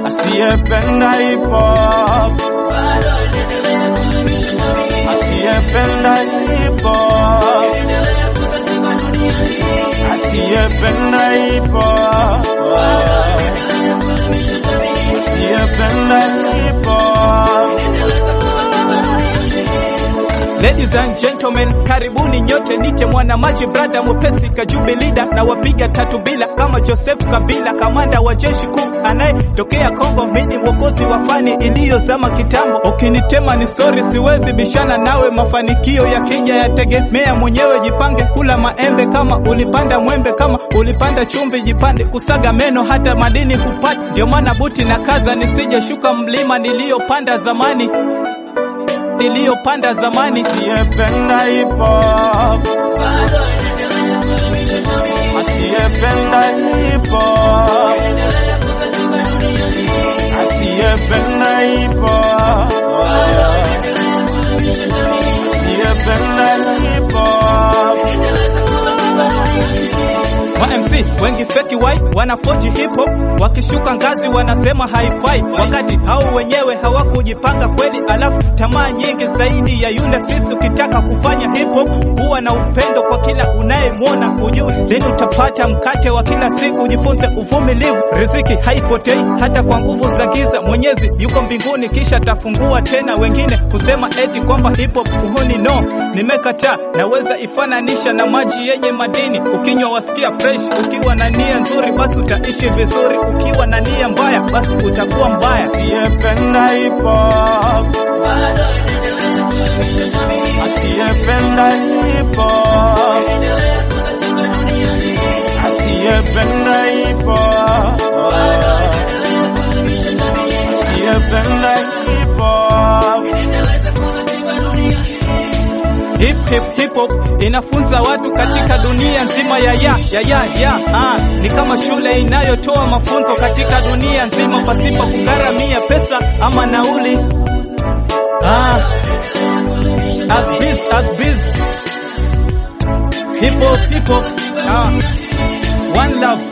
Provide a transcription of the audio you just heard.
asiyependa hip hop, asiyependa hip hop, asiyependa hip hop, asiyependa hip hop. Ladies and gentlemen, karibuni nyote, nite mwana maji brada mwepesi kajubi lida na wapiga tatu bila kama Joseph Kabila, kamanda wa jeshi kuu anayetokea Kongo. Mimi mwokozi wa fani iliyozama kitambo, ukinitema ni sorry, siwezi bishana nawe. Mafanikio ya kija yategemea mwenyewe, jipange kula maembe kama ulipanda mwembe, kama ulipanda chumvi jipande kusaga meno, hata madini hupata. Ndio maana buti na kaza nisije shuka mlima niliyopanda zamani niliyopanda zamani. Asiyependa hip hop, asiyependa hip hop, asiyependa hip hop, asiyependa hip hop. Ma MC wengi feki wai wanafoji hip hop, wakishuka ngazi wanasema haifai, wakati hao wenyewe hawakujipanga kweli. Alafu tamaa nyingi zaidi ya yule fisi. Ukitaka kufanya hip hop, huwa na upendo kwa kila unayemwona, hujui lini utapata mkate wa kila siku. Jifunze uvumilivu, riziki haipotei hata kwa nguvu za giza. Mwenyezi yuko mbinguni, kisha tafungua tena. Wengine husema eti kwamba hip hop uhuni, no, nimekataa. Naweza ifananisha na maji yenye madini, ukinywa wasikia fresh. Ukiwa na nia nzuri, basi utaishi vizuri. Ukiwa na nia mbaya, basi utakuwa mbaya. Asiyependa hip hop, asiyependa hip hop, asiyependa hip hop, asiyependa hip hop. Hip hip hip hop inafunza watu katika dunia nzima ya ya ya ya ya ah, ni kama shule inayotoa mafunzo katika dunia nzima pasipo kugharamia pesa ama nauli ah, Agbiz, Agbiz. Hip hop hip hop ah, one love